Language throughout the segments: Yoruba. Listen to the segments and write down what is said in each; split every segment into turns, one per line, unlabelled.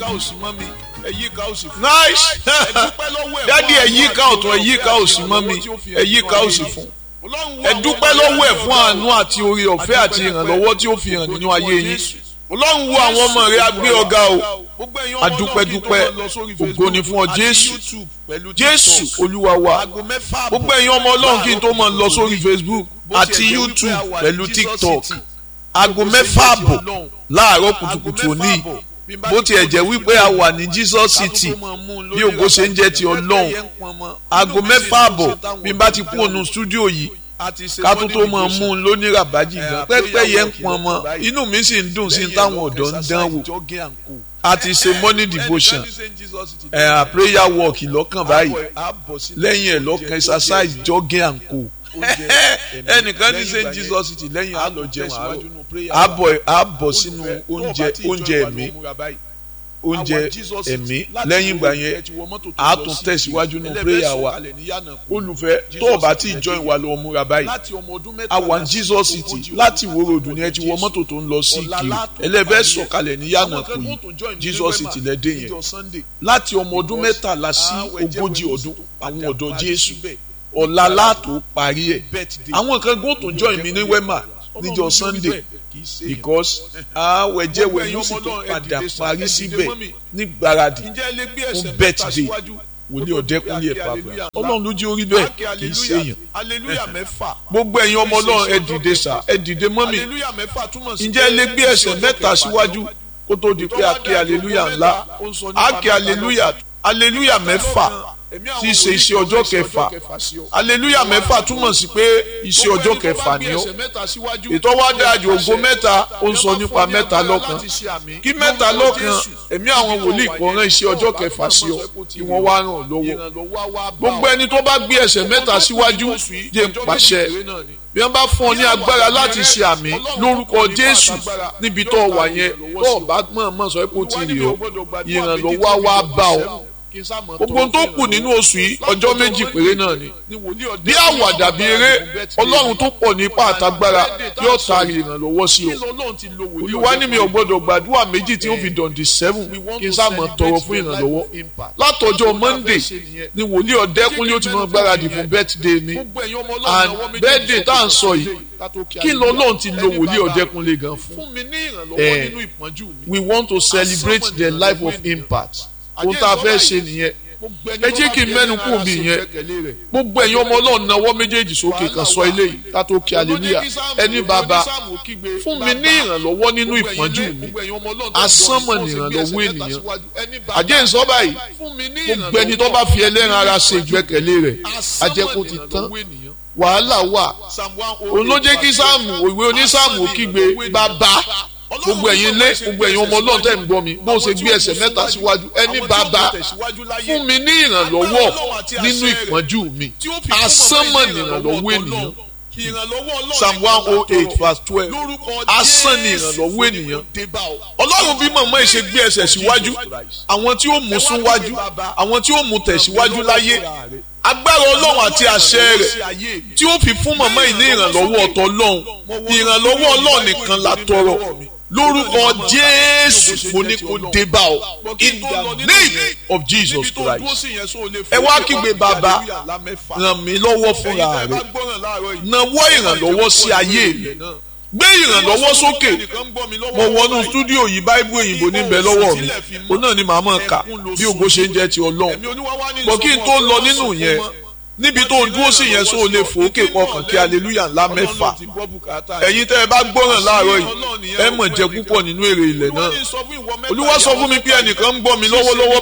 ká òsì mọ́ mi ẹ̀yí ká òsì fún
nice
ẹ dúpẹ́ lọ́wọ́ ẹ̀
dádì
fún
ẹ̀yí ká ọ̀tún ẹ̀yí ká òsì mọ́ mi ẹ̀yí ká òsì fún ẹ dúpẹ́ lọ́wọ́ ẹ̀ fún àánú àti oore ọ̀fẹ́ àti ìrànlọ́wọ́ tí ó fi hàn nínú ayé yín ọlọ́run wo àwọn ọmọ rẹ̀ agbé ọ̀gá o adúpẹ́dúpẹ́ ògo ni fún ọ jésù jésù olúwa wa gbogbo ẹ̀yin ọmọ ọlọ́run kí n tó máa lọ sórí facebook àti youtube pẹ̀lú tiktok aago mẹ́fà àbọ̀ láàárọ̀ kùtùkùtù òní bó tiẹ̀ jẹ́ wípé a wà ní jesus city bí ògo ṣe ń jẹ́ ti ọlọ́run aago mẹ́fà àbọ̀ bí n bá ti kú ònú stúdíò yìí ká tó tó máa mú un lóní ràbájì gan pẹ́pẹ́ yẹn ń pọn mọ́ inú mi sì ń dùn sí táwọn ọ̀dọ́ ń dán wò a ti ṣe morning devotion ẹ̀ à prayer walk lọ́kàn báyìí lẹ́yìn ẹ̀ lọ́kàn exercise jogging and co ẹnìkan ní st jesus city lẹ́yìn àlọ́ jẹun àárọ̀ àbọ̀ sínú oúnjẹ oúnjẹ ẹ̀mí oúnjẹ ẹ̀mí lẹ́yìn ìgbà yẹn a tún tẹ̀síwájú nínú prayer wa olùfẹ́ tó o bá tí ì join wa lọ múra báyìí a wà ní jesus city láti ìwó ròdù ni ẹ ti wọ mọ́tò tó ń lọ sí ìkiri ẹlẹ́bẹ̀ sọ̀kalẹ̀ ní yànnà kù yìí jesus city lẹ́dẹ̀ yẹn láti ọmọ ọdún mẹ́tàlá sí ogójì ọdún àwọn ọ̀dọ́ jésù ọ̀la látò parí ẹ̀ àwọn kan gbọ́n tó join mi ní wema níjọ́ sunday because àwẹ̀jẹ̀wẹ̀ yóò sì tó padà parí síbẹ̀ ní gbáradì fún birthday wòlíì ọ̀dẹ́kùnlé ẹ̀ pàápàá ọlọ́run ló jẹ́ orí bẹ́ẹ̀ kì í ṣèyàn gbogbo ẹ̀yin ọmọ ọlọ́run ẹ dìde sà ẹ dìde mọ́mì ǹjẹ́ ẹ lè gbé ẹsẹ̀ mẹ́ta síwájú kó tó di pé a ké aleluya ńlá a ké aleluya aleluya mẹ́fà tí í ṣe iṣẹ́ ọjọ́ kẹfà aleluya mẹ́fà túmọ̀ sí pé iṣẹ́ ọjọ́ kẹfà ni ó ètò wa dájú ògo mẹ́ta ó ń sọ nípa mẹ́ta lọ́kan kí mẹ́ta lọ́kan ẹ̀mí àwọn wòlíì kan rán iṣẹ́ ọjọ́ kẹfà sí ọ kí wọ́n wá ràn ọ́ lọ́wọ́ gbogbo ẹni tó bá gbé ẹsẹ̀ mẹ́ta síwájú jẹ́ ń pàṣẹ bí wọ́n bá fún ọ ní agbára láti ṣe àmì lórúkọ jésù níbi tó wà yẹn tó o bá mọ̀ọ́mọ̀ sọ pé ó ti rì ọ́ ìrànlọ́wọ́ wá bá ọ gbogbo tó kù nínú oṣù yìí ọjọ́ méjì péré náà ni bí àwàdà bí eré ọlọ́run tó pọ̀ ní ipá àtagbára yóò taari ìrànlọ́wọ́ sí o olúwa ní mi ò gbọ́dọ̀ gbàdúrà méjì tí ó fi dọ̀ǹdì sẹ́fùn kí n sáà mọ̀ tọrọ fún ìrànlọ́wọ́ látọjọ́ monday ni wòlíì ọ̀dẹ́kúnlé ó ti máa gbáradì fún birthday mi and birthday tá à ń sọ yìí kí lọ́lọ́run ti lo wòlíì ọ̀dẹ́kúnlé gan fún ẹ we want to celebrate the life of impact ohun tá a fẹ́ ṣe nìyẹn ẹ jẹ́ kí n mẹ́nu kù mí yẹn gbogbo ẹ̀yin ọmọ ọlọ́run náwó méjèèjì sókè kan sọ eléyìí ká tó kí aleluya ẹni bàbá fún mi ní ìrànlọ́wọ́ nínú ìpọ́njú mi asánmọ̀ ní ìrànlọ́wọ́ ènìyàn àjẹ́ ìsọ́ báyìí gbogbo ẹni tó bá fi ẹlẹ́ran ara ṣe ìgbẹ́kẹ̀lé rẹ̀ ajẹ́kù ti tán wàhálà wà òun ló jẹ́ kí sáàmù òwe onísáàmù kígbe bàbá gbogbo ẹ̀yin lé gbogbo ẹ̀yin ọmọ ọlọ́run tẹ̀ ń gbọ́ mi bó ṣe gbé ẹsẹ̀ mẹ́ta síwájú ẹni bàbá fún mi ní ìrànlọ́wọ́ nínú ìpọ́njú mi asánmọ̀ ní ìrànlọ́wọ́ ènìyàn psalm one oh eight verse twelve asán ní ìrànlọ́wọ́ ènìyàn ọlọ́run bí màmá ẹ̀ ṣe gbé ẹsẹ̀ síwájú àwọn tí ó mú súnwájú àwọn tí ó mú tẹ̀síwájú láyé agbára ọlọ́run àti àṣẹ rẹ̀ tí ó fi fún màmá yìí ní ìrànlọ́wọ́ ọ̀tọ̀ ọlọ́run ìrànlọ́wọ́ ọlọ́run nìkan la tọrọ lórúkọ jésù mo ní kó dé bá ọ in the name of jesus christ ẹ wá kígbe bàbá ràn mí lọ́wọ́ fúnra rẹ̀ nawọ́ ìrànlọ́wọ́ sí ayé rẹ̀ gbé ìrànlọ́wọ́ sókè mo wọnú stúdíò yìí báíbù òyìnbó níbẹ̀ lọ́wọ́ mi òun náà ni màá mọ̀ ká bí ògo ṣe ń jẹ́ ti ọlọ́run bọ̀ kí n tó lọ nínú yẹn níbi tó ń dúró sí yẹn sóò lè fòókè kọkàn kí aleluya ńlá mẹ́fà ẹ̀yin tẹ́ ẹ bá gbọ́ràn láàárọ̀ yìí ẹ mọ̀ jẹ púpọ̀ nínú èrè ilẹ̀ náà olúwa sọ fún mi pé ẹnìkan ń gbọ́ mi lọ́wọ́lọ́wọ́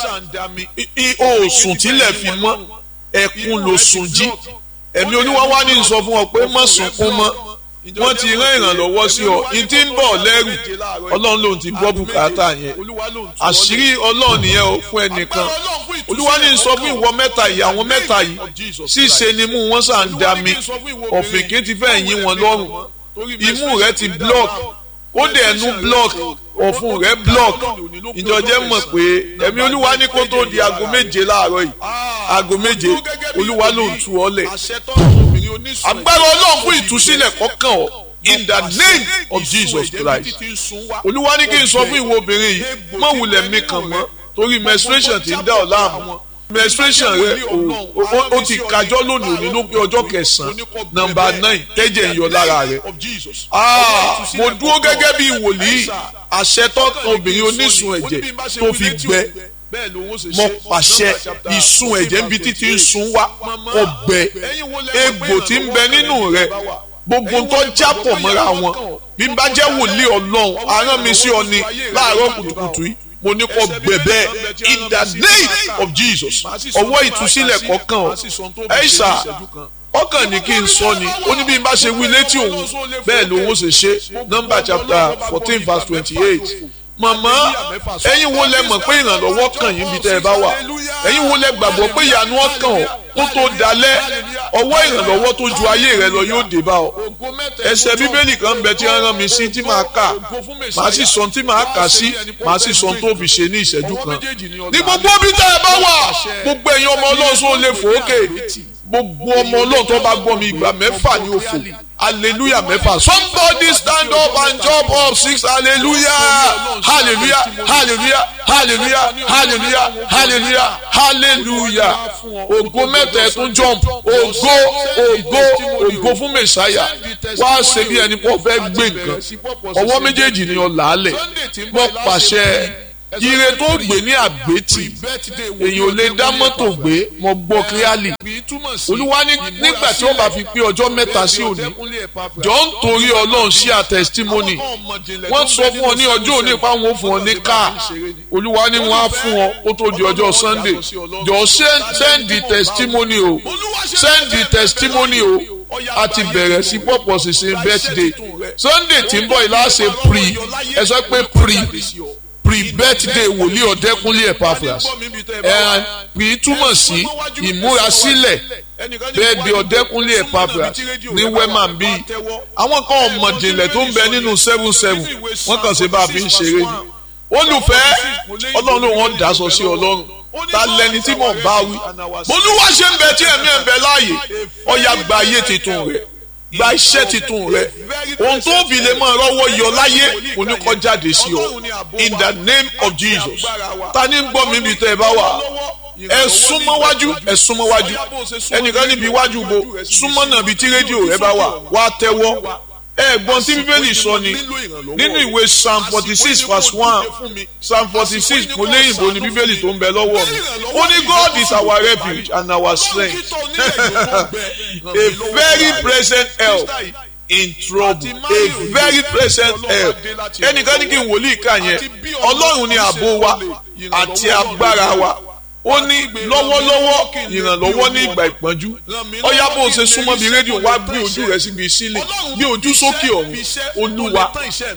báyìí o sùn tílẹ̀ fi mọ́ ẹkún ló sùn jí ẹ̀mí olúwa wá ní sọ fún ọ pé má sunkún mọ́ wọ́n ti rán ìrànlọ́wọ́ sí ọ ìtí ń bọ̀ lẹ́rù ọlọ́run lòun ti gbọ́ bùkátà yẹn àṣírí ọlọ́run nìyẹn o fún ẹnìkan olúwa ní sọ fún ìwọ mẹ́ta yìí àwọn mẹ́ta yìí ṣíṣe ni mú wọn sàn dá mi ọ̀fìnkì ti fẹ́ yín wọn lọ́rùn imú rẹ ti block ó dẹ̀ ẹnu block ọ̀fun rẹ block ìjọjẹ́ mọ̀ pé ẹ̀mí olúwa ní kó tó di aago méje láàárọ̀ yìí aago méje olúwa ló ń tu ọ lẹ̀ agbára ọlọ́run fún ìtúsílẹ̀ kọ́kàn ọ́ in the name of Jesus Christ olúwa ní kí n sọ fún ìwọ obìnrin yìí má wulẹ̀ mi kàn mọ́ torí menstruation ti ń dá ọ láàmú menstruation rẹ o ti kájọ lónìí òní ló pé ọjọ́ kẹsàn-án nọ́mbà nine tẹ́jẹ̀ ń yọ lára rẹ mo dúró gẹ́gẹ́ bí wòlíì àṣẹ tọ́kan obìnrin onísun ẹ̀jẹ̀ tó fi gbẹ mo pàṣẹ ìsun ẹ̀jẹ̀ níbi títí ń sun wá kó gbẹ egbò tí ń bẹ nínú rẹ gbogbo tó jápọ̀ mọ́ra wọn bí n bá jẹ́ wòlíì ọlọ́run arán mi sí ọ ni láàárọ̀ kùtùkùtù yìí mo ní kó gbẹ̀bẹ̀ in the name of Jesus ọwọ́ ìtúsílẹ̀ kọ̀ọ̀kan ọ ẹ̀ṣà ọkàn ní kí n sọ ni ó ní bí n bá ṣe wí létí òun bẹ́ẹ̀ lòun ó ṣe ṣe number chapter fourteen verse twenty-eight màmá ẹ̀yin wo lẹ mọ̀ pé ìrànlọ́wọ́ kàn yín bí tẹ́ ẹ bá wà ẹ̀yin wo lẹ gbàgbọ́ pé ìyanu ọkàn ọ kó tó dalẹ̀ ọwọ́ ìrànlọ́wọ́ tó ju ayé rẹ lọ yóò dé bá ọ ẹsẹ̀ bíbélì kan ń bẹ tí wọ́n rán mi sí tí màá kà màá sì sọ tí màá kà sí màá sì sọ tó fi ṣe ní ìṣẹ́jú kan ní gbogbo bí tẹ́ ẹ bá wà gbogbo ẹ̀yin ọmọ ọlọ́sọ lè fòókè gbogbo ọmọ ọlọ́run tó bá gbọ́ mi ìgbà mẹ́fà ní òfò hallelujah mẹ́fà somebody stand up and jump up six hallelujah hallelujah hallelujah hallelujah hallelujah hallelujah hallelujah ògo mẹ́ta ẹ̀ tún jump ògo ògo ògo fún mẹ̀sáyà wá ṣe bí ẹni pọ̀ fẹ́ gbé nǹkan ọwọ́ méjèèjì ni ọ làálẹ̀ wọ́n pàṣẹ ire tó gbé ní àgbétì èyàn ò lè dá mọ́tò gbé mo gbọ́ kíálì olúwa nígbà tí ó bá fi pé ọjọ́ mẹ́ta sí òní jọ ń torí ọlọ́run sí à testimony wọ́n sọ fún ọ ní ọjọ́ òní pa wọn fún ọ ní káà olúwa ni wọ́n á fún ọ ó tó di ọjọ́ sunday jọ send the testimony o send the testimony o a ti bẹ̀rẹ̀ sí pọ̀pọ̀ sísìn birthday sunday tí ń bọ̀ yìí láṣẹ pre ẹ sọ pé pre pre-birthday wòlíì ọ̀dẹ́kúnlé Epaphras ẹ̀ pè túmọ̀ sí ìmúrasílẹ̀ bẹ́ẹ̀dẹ̀ ọ̀dẹ́kúnlé Epaphras ní wẹ́màn bí àwọn kan ọ̀mọ̀dìnlẹ̀ tó ń bẹ nínú seven seven wọ́n kàn sí bá a fi ń ṣeré ni olùfẹ́ ọlọ́run ló wọ́n daṣọ sí ọlọ́run ta lẹni tí mò ń bá wí bolúwa ṣe ń bẹ tí ẹ̀mí ẹ̀ ń bẹ láàyè ọ̀yà gba ayé titun rẹ̀ gba iṣẹ́ titun rẹ ohun tó fi lè máa rọ́wọ́ yọ láyé oníkọ́jáde sí ọ in the name of Jesus ta ni ń gbọ́ mi bí tẹ́ ẹ bá wà ẹ súnmọ́ wájú ẹ súnmọ́ wájú ẹnìkan níbi iwájú bo súnmọ́ náà bí tí rédíò rẹ bá wà wá tẹ́wọ́ ẹ̀gbọ́n tí bíbélì sọ ni nínú ìwé psalm forty six verse one psalm forty six kò léyìnbó ni bíbélì tó ń bẹ lọ́wọ́ mi ó ní God is our refuge and our strength a very present help in trouble a very present help ẹnìkan ní kí n wòlíì kà yẹn ọlọ́run ni ààbò wa àti agbára wa ó ní lọ́wọ́lọ́wọ́ ìrànlọ́wọ́ ní ìgbà ìpọ́njú ọ̀yá bó o ṣe súnmọ́ bí rédíò wá gbé ojú rẹ̀ síbi sílẹ̀ gbé ojú sókè ọ̀run olúwa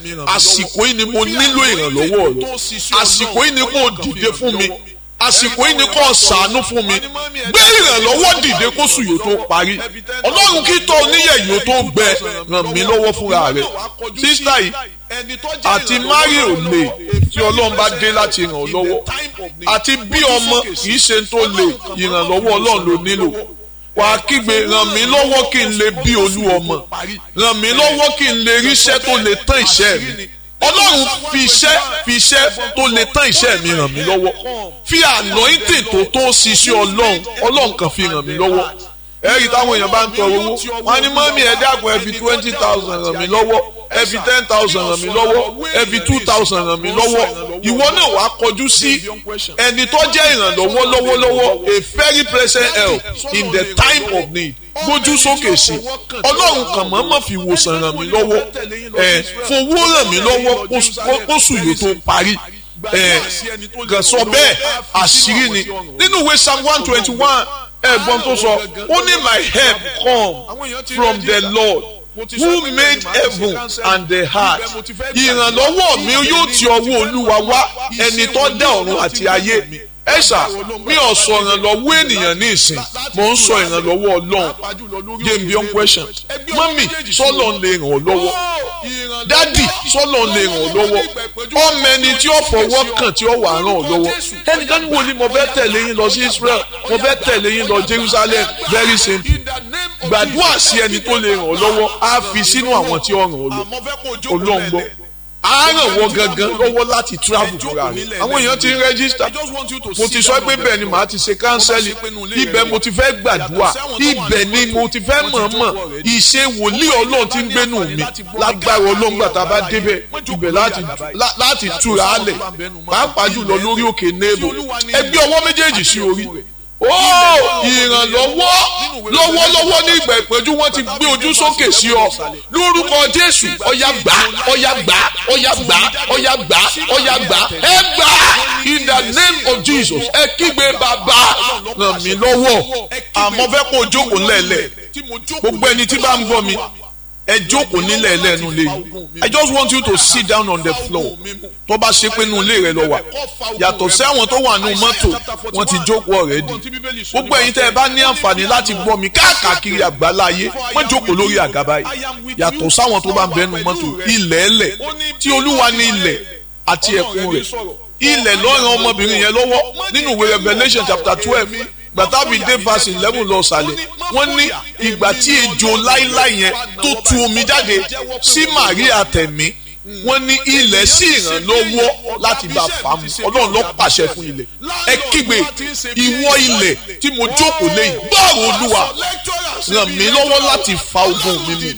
àsìkò yìí ni mo nílò ìrànlọ́wọ́ rẹ àsìkò yìí ni kò dìde fún mi àsìkò yìí ni kò ṣàánú fún mi gbé ìrànlọ́wọ́ dìde kó sùn yóò tó parí ọlọ́run kí tó oníyẹ̀ yóò tó gbẹ ràn mí lọ́wọ́ fúnra rẹ̀ sísítà yìí àti mario lè tí ọlọ́run bá dé láti ràn ọ́ lọ́wọ́ àti bí ọmọ kì í ṣe tó lè ìrànlọ́wọ́ ọlọ́run ló nílò wà á kígbe ràn mí lọ́wọ́ kí n lè bí olú ọmọ ràn mí lọ́wọ́ kí n lè ríṣẹ́ tó lè tán ìṣẹ́ mi ọlọ́run fi iṣẹ́ fi iṣẹ́ tó lè tán iṣẹ́ mi ràn mí lọ́wọ́ fi anointing tó tó ṣiṣẹ́ ọlọ́run ọlọ́run kan fi ràn mí lọ́wọ́ ẹ̀rí táwọn èèyàn bá ń tọrọ owó wọn ní mọ́mí ẹ dákun ẹ fi twenty thousand ràn mí lọ́wọ́ ẹ fi ten thousand ràn mí lọ́wọ́ ẹ fi two thousand ràn mí lọ́wọ́ ìwọ náà wàá kọjú sí ẹni tó jẹ́ ìrànlọ́wọ́ lọ́wọ́lọ́wọ́ a very present help in the time of need gbójú sókè sí ọlọ́run kan mọ́ mọ́ fi wòsàn ràn mí lọ́wọ́ ẹ̀ fowó ràn mí lọ́wọ́ kóṣù yóò tó parí ẹ̀ gàn sọ bẹ́ẹ̀ àṣírí ni nínú ìwé psalm one twenty one ẹ̀gbọ́n tó sọ ó ní my help come from the Lord who made heaven and the heart ìrànlọ́wọ́ mi yóò ti ọwọ́ olúwa wá ẹni tó dá ọ̀run àti ayé ẹ ṣá mi ò sọ ìrànlọ́wọ́ ènìyàn ní ìsìn mò ń sọ ìrànlọ́wọ́ ọlọ́run game beyond question mọ́mì sọ́lọ́ ń lè ràn ọ́ lọ́wọ́ dádì sọ́lọ́ ń lè ràn ọ́ lọ́wọ́ ọmọ ẹni tí ó fọwọ́ kàn tí ó wà ràn ọ́ lọ́wọ́ ẹnìkan ní wo ni mo fẹ́ tẹ̀lé yín lọ sí Israel mo fẹ́ tẹ̀lé yín lọ Jerusalem very simple gbàdúrà sí ẹni tó lè ràn ọ́ lọ́wọ́ á fi sínú àwọn tí ó ràn ọ́ lọ Ọlọ́run gbọ́ á ràn wọ́ gangan lọ́wọ́ láti travel fúnra rẹ̀ àwọn èèyàn ti ń rẹ́gísítà mo ti sọ pé bẹ́ẹ̀ ni màá ti ṣe kánsẹ́lì ibẹ̀ mo ti fẹ́ gbàdúrà ibẹ̀ ni mo ti fẹ́ mọ̀ọ́mọ̀ ìṣe wòlíì ọlọ́run ti ń gbénu mi lágbára ọlọ́run gbà tá a bá débẹ̀ ibẹ̀ láti túra á lẹ̀ pàápàá jùlọ lórí òkè nebo ẹgbẹ́ ọwọ́ méjèèjì sí orí ó ìrànlọ́wọ́ lọ́wọ́lọ́wọ́ ní ìgbà ìpẹ́jú wọ́n ti gbé ojú sókè sí ọ lórúkọ jésù ọ̀yà gbà ọ̀yà gbà ọ̀yà gbà ọ̀yà gbà ọ̀yà gbà ẹ gbà in the name of jesus ẹ kígbe bàbá ràn mí lọ́wọ́ àmọ́ fẹ́ kó o jókòó ńlẹ̀ẹ́lẹ̀ gbogbo ẹni tí bá ń gbọ́ mi ẹ jókòó nílẹ̀ ẹlẹ́nu lé yìí i just want you to sit down on the floor tó bá ṣe pé inú ilé rẹ lọ wà yàtọ̀ sí àwọn tó wà nínú mọ́tò wọ́n ti jókòó already gbogbo ẹ̀yin tẹ́ ẹ bá ní àǹfààní láti gbọ́ mi káàkiri àgbáláyé wọ́n jókòó lórí àga báyìí yàtọ̀ sáwọn tó bá ń bẹ nínú mọ́tò ilẹ̀ ẹlẹ̀ tí olúwa ní ilẹ̀ àti ẹ̀kún rẹ̀ ilẹ̀ lọ́ràn ọmọbìnrin yẹn lọ́wọ́ nínú ìwé revelation chapter twelve gbàtàbí dé verse eleven lọ sàlẹ̀ wọ́n ní ìgbà tí ejò láíláí yẹn tó tu omi jáde sí Maria tẹ̀mí wọ́n ní ilẹ̀ sí ìrànlọ́wọ́ láti bá fà mú ọlọ́run ló pàṣẹ fún ilẹ̀ ẹ kígbe ìwọ ilẹ̀ tí mo jókòó lẹ́yìn gbọ́rọ̀ olúwa ràn mí lọ́wọ́ láti fa ogun mi mu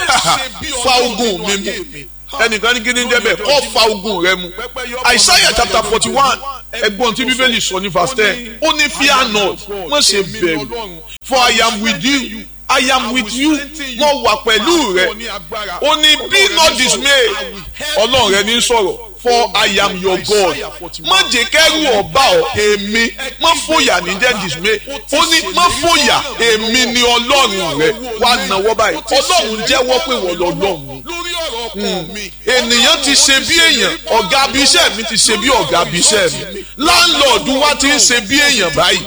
fa ogun mi mu ẹnìkan ní kíni jẹ́ bẹ́ẹ̀ kó fa ogun rẹ mu Isaiah chapter forty one ẹgbọ́n tí bíbélì sọ ní verse ten ó ní fear not má ṣe bẹ̀rù for I am with you I am with you mo wà pẹ̀lú rẹ ó ní be not dismay ọlọ́run rẹ ní sọ̀rọ̀ for I am your God má jẹ́ kẹ́rù ọba ọ èmi má fòyà ní jẹ́ dismay ó ní má fòyà èmi ni ọlọ́run rẹ wà náwó báyìí ọlọ́run jẹ́wọ́ pé wọ́n lọ́lọ́run ni ènìyàn ti ṣe bí èèyàn ọ̀gá abiṣẹ́ mi ti ṣe bí ọ̀gá abiṣẹ́ mi láńlọ́ọ̀dù wa ti ń ṣe bí èèyàn báyìí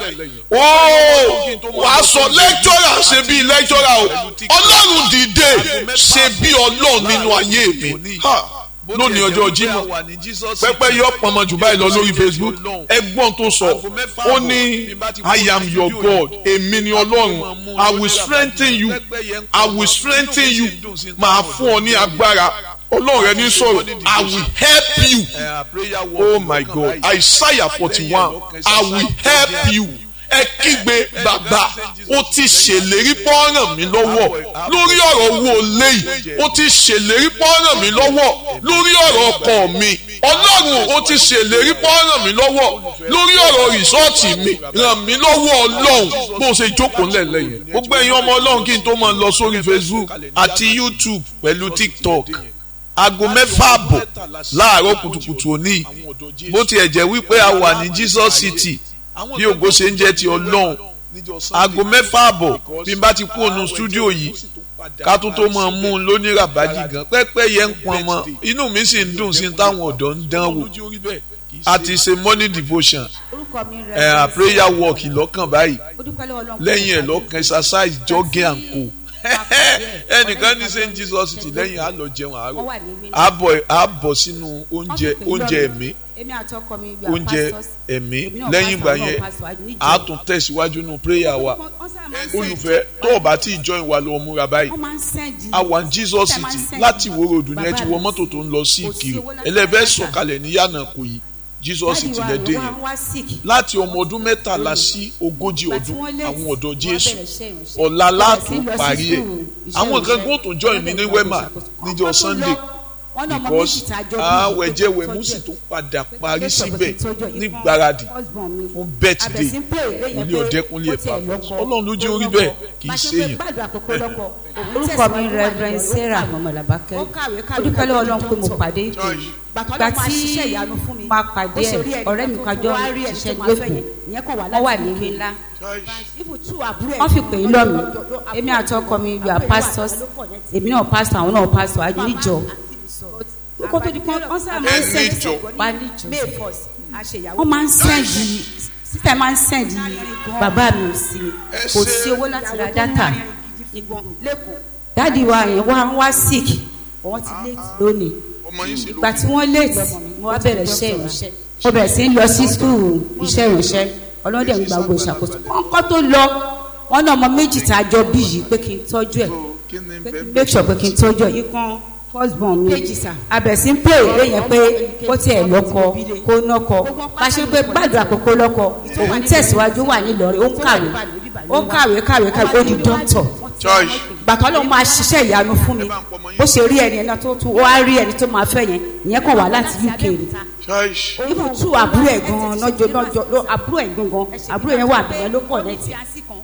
ooo wàá sọ lẹ́kítọ́rà ṣe bí lẹ́kítọ́rà o ọlọ́run dìde ṣe bí ọlọ́run nínú ayé mi lónìí ọjọ́ Jímọ̀ pẹ́pẹ́ yọ pọnmọ jù báyìí lọ lórí Facebook ẹ̀gbọ́n tó sọ ó ní I am your God èmi ni ọlọ́run I will strengthen you I will strengthen you màá fún ọ ní agbára ọlọ́run rẹ ní sọ̀rọ̀ I will help you oh my God Isaiah forty one I will help you ẹ kígbe bàbá ó ti ṣèlérí pọ́nrán mi lọ́wọ́ lórí ọ̀rọ̀ owó léyìí ó ti ṣèlérí pọ́nrán mi lọ́wọ́ lórí ọ̀rọ̀ ọkọ mi ọlọ́run ó ti ṣèlérí pọ́nrán mi lọ́wọ́ lórí ọ̀rọ̀ rìsọ́ọ̀tì mi ràn mí lọ́wọ́ ọlọ́run bó ṣe jókòó ńlẹ̀lẹ̀ yẹn gbogbo ẹ̀yin ọmọ ọlọ́run kí n tó máa lọ sórí Facebook àti YouTube pẹ̀lú TikTok aago mẹ́fà àbọ̀ láàárọ̀ kùtùkùtù òní bó tiẹ̀ jẹ́ wípé a wà ní Jesus City bí ògo ṣe ń jẹ́ ti ọlọ́run aago mẹ́fà àbọ̀ bí n bá ti kú ònú stúdíò yìí ká tó tó máa mú un lóní ràbájì gan pẹ́pẹ́ yẹn ń pọn mọ́ inú mi sì ń dùn sí táwọn ọ̀dọ́ ń dán wò a ti ṣe morning devotion ẹ̀ prayer walk lọ́kàn báyìí lẹ́yìn ẹ̀ lọ́kàn exercise jogging and co ẹnìkan ní St Jesus ti lẹ́yìn á lọ jẹun àárọ̀ á bọ̀ sínú oúnjẹ oúnjẹ ẹ̀mí oúnjẹ ẹ̀mí lẹ́yìn ìgbà yẹn á tún tẹ̀síwájú nínú prayer wa olùfẹ́ tó o bá tí ì join wa lọ múra báyìí a wà ní Jesus City láti Ìwó Road ní ẹ ti wọ mọ́tò tó ń lọ sí Ìkirè ẹlẹ́fẹ́ sọ̀kalẹ̀ ní yànnà kò yìí Jesus ti lè dé yẹn láti ọmọ ọdún mẹ́tàlá sí ogójì ọdún àwọn ọ̀dọ́ Jésù ọ̀la látún parí ẹ̀ àwọn kan gbọ́n tó join mi ní wema níjọ́ Sunday because àwẹ̀ jẹ́ wẹ̀mú sì tó padà parí síbẹ̀ ní gbáradì fún birthday kúnlé ọ̀dẹ́kúnlé ẹ̀fà ọlọ́run ló jẹ́ orí bẹ́ẹ̀ kì í ṣe èèyàn.
orúkọ mi Reverend Sarah mọ̀mọ́lábákẹ́ ó dúpẹ́ lọ́wọ́ ọlọ́run pé mo pàdé ìpè gbà tí máa pàdé ẹ̀ ọ̀rẹ́ mi kájọ ṣiṣẹ́ lẹ́kọ̀ọ́ wọ́n wà ní ìwé ńlá wọ́n fi pè é lọ́ mi èmi àti ọkọ mi you are pastors èmi náà pastor àwọn náà pastor àjọ níjọ kó tó di pé wọ́n sábà máa ń sẹ́ndì wá níjọ wọ́n máa ń sẹ́ndì sísè máa ń sẹ́ndì bàbá mi ò sí kò sí owó láti ra dátà dáàdi wa yẹn wá wá sick wọ́n ti léètì lónìí ìgbà tí wọ́n léètì mo wá bẹ̀rẹ̀ iṣẹ́ ìránṣẹ́ mo bẹ̀rẹ̀ sí lọ sí skul iṣẹ́ ìránṣẹ́ ọlọ́dẹ̀ ń gba gbogbo ìṣàkóso kọ́kọ́ tó lọ wọ́n náà ọmọ méjì tá a jọ bí yìí pé kí n tọ́jú ẹ̀
so kí ni
pé kí n
bẹ́ẹ̀
make sure pé kí n tọ́jú ẹ̀ ikán first born mi abẹ̀sí ń pè é yẹn pé kó tiẹ̀ lọ́kọ kó nọ́kọ bá ṣe pé gbàdúrà pé kó lọ́kọ òun tẹ̀síwájú wà nílọrin ó ń kàwé ó ń kàwé kàwé kàwé ó di dókítọ̀
church
gbàtọ́ ló máa ṣiṣẹ́ ìyanu fún mi bó ṣe rí ẹni ẹni tó tún ó wá rí ẹni tó máa fẹ́ yẹn ìyẹn kàn wá láti uk ni
church
ibù tú àbúrò ẹ̀ gan-an lọ́jọ́ lọ́jọ́ ló- àbúrò ẹ̀ gangan àbúrò yẹn wà bẹ̀rẹ̀ ló pọ̀ lẹ́tì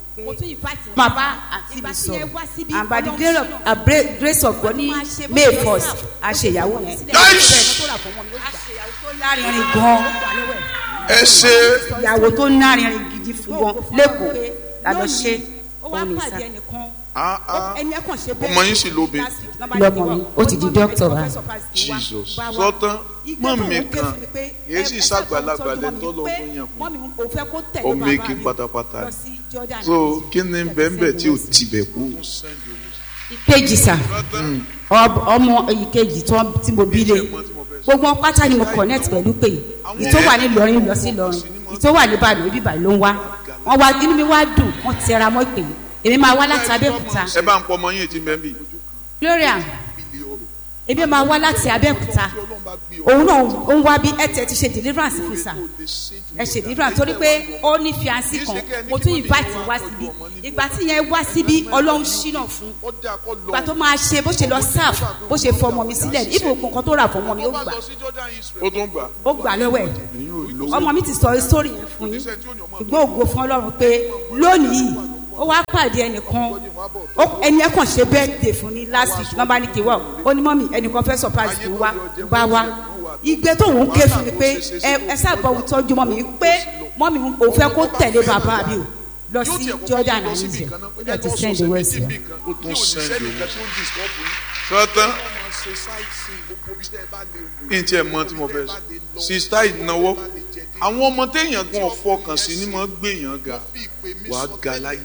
máa bá àti mi sọ and by the grace of, uh, bra- grace of God ní may first a ṣe ìyàwó yẹn
Nice.
lárinrin gan
ẹ ṣe
ìyàwó tó lárinrin gidi fún gan lẹ́kọ̀ọ́ la lọ ṣe òun ní sá
ah ah ọmọ yín sì lóbe
lọmọ mi ó ti di dókítà wa
jesus sọtán mọ mi kan yéé sì ṣàgbàlagbà lẹ́tọ́ lọ fún yàn fún ọmọ èké pátápátá ni. so kí ni bẹ́ẹ̀nbẹ́ẹ̀ tí ò tibẹ̀ kú
ìkejì sà Ọ- ọmọ ìkejì tó- tí mo bí lé gbogbo wọn pátá ni mo connect pẹ̀lú pé ìtò wà ní Ìlọrin lọ sí Ìlọrin ìtò wà ní Ìbàdàn ibi Ìbàdàn ló ń wá wọn wá inú mi wá dùn wọn tẹra mọ́ pé èmi máa wá láti Abẹ́òkúta
ẹ bá ń pọ ọmọ yín tí bẹ́ẹ̀ bì
Gloria èmi máa wá láti Abẹ́òkúta òun náà ó ń wá bí ẹ tẹ ti ṣe deliverance fún sà ẹ ṣe deliverance torí pé ó ní fiancé kan mo tún invite wá síbi ìgbà tí yẹn wá síbi Ọlọ́run ṣínà fún ìgbà tó máa ṣe bó ṣe lọ serve bó ṣe fọmọ mi sílẹ̀ ibò nǹkan tó rà fọmọ mi ó gbà
ó tún gbà
ó gbà lọ́wọ́ ẹ̀
ẹ̀yin ò lówó
ọmọ mi ti sọ sórí yẹn fún yín ṣùgbọ́n ògo fún Ọlọ́run pé lónìí ó wá pàdé ẹnìkan ó- ẹni ẹ kàn ṣe birthday fún ní last week nọ́mbà ní kí wá ó ní mọ́mì ẹnìkan fẹ́ surprise kí n wá bá wá igbe tó ń ké fún mi pé ẹ ẹ sábà òun tọ́jú mọ́mì pé mọ́mì òun fẹ́ kó tẹ̀lé bàbá mi o lọ sí Jordan and Israel ó dẹ̀ ti send the west yẹn.
ó tún sẹ́ndì owó sọtán kí n tiẹ̀ mọ tí mo fẹ́ sọ sista ìnáwó àwọn ọmọ téèyàn gan fọkàn sí ni mo gbé yàn ga wàá ga láyé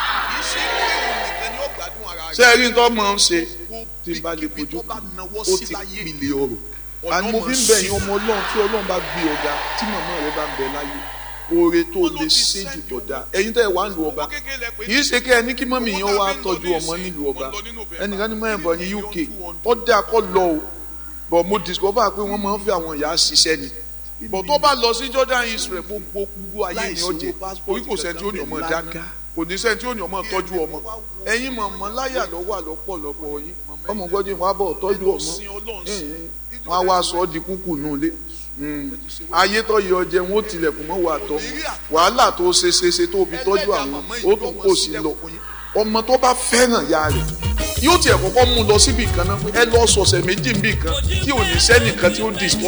ṣé ẹ rí n tó mọ̀ ń ṣe tí n bá lè fojú kù ó ti pilẹ̀ ọ̀rọ̀ àni mo fi ń bẹ̀ yín ọmọ ọlọ́run tí ọlọ́run bá gbé ọ̀gá tí màmá rẹ bá ń bẹ láyé oore tó lè ṣe jù tó dáa ẹ̀yin tẹ́ ẹ wá ń lu ọba kì í ṣe kẹ́ ẹ ní kí mọ́mì yẹn wá tọ́jú ọmọ nílùú ọba ẹnìkan ní mọ́ ẹ̀bọ̀ ní UK ó dáa kọ́ lọ o bọ̀ mo discover pé wọ́n máa ń fi àwọn ìyá ṣiṣẹ́ ni bọ̀ tó bá lọ sí Jordan Israel gbogbo gbogbo ayé ni ó jẹ orí kò sẹ́ni tí ó ní ọmọ dáná kò ní sẹ́ni tí ó ní ọmọ tọ́jú ọmọ ẹ̀yin mọ̀mọ́ láyà lọ́wọ́ àlọ́pọ̀lọpọ̀ yín ọmọ gbọ́dọ̀ wọn á bọ̀ tọ́jú ọmọ wọn á wá sọ ọ́ di kúkú nù lé ayé tó yọ jẹ wọn ó tilẹ̀kùn mọ́ wà tọ́ wàhálà tó ṣe ṣe ṣe tó fi tọ́jú àwọn ó tún kò sí lọ ọmọ tó bá fẹ́ràn ya rẹ̀ yóò tiẹ̀ kọ́kọ́ mú lọ síbi kan náà pé ẹ lọ sọ̀sẹ̀ méjì níbì kan tí ò ní sẹ́nìkan tí ó disturb